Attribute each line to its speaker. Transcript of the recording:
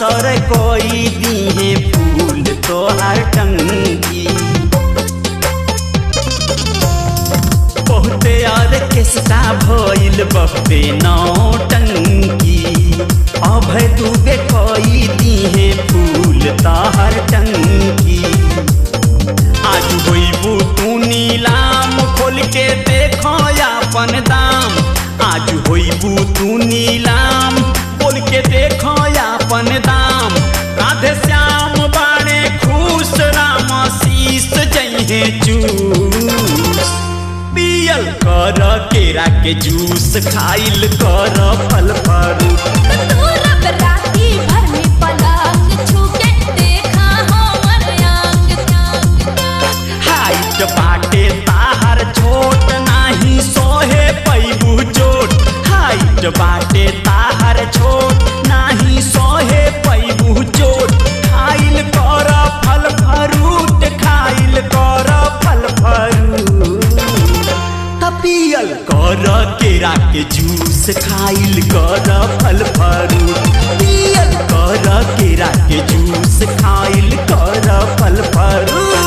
Speaker 1: असर कोई दिए फूल तोहार टंगी बहुते और केसटा भइल बहुते नौटंकी अभय दुबे कोई दिए फूल तोहार टंकी आज होइबू तू नीलाम खोल के देखो अपन दाम आज होइबू तू नीलाम खोल के देखो अपन दाम राधे श्याम बाणे खुश राम शीस जइहे चूस पियल कर केरा के जूस खाइल कर फल फरूट
Speaker 2: तू रब राती भर में पलंग छूके देखा हमर अंग अंग
Speaker 1: हाइट बाटे ताहर छोट नाही सोहे पैबू चोट हाइट बाटे ताहर छोट नाही सोहे पैबू चोट खाइल कर फल फरूट खाइल कर फल फरूट तपियल कर केरा के जूस खाइल कर फल फरूट पियल कर केरा के जूस खाइल कर फल फरूट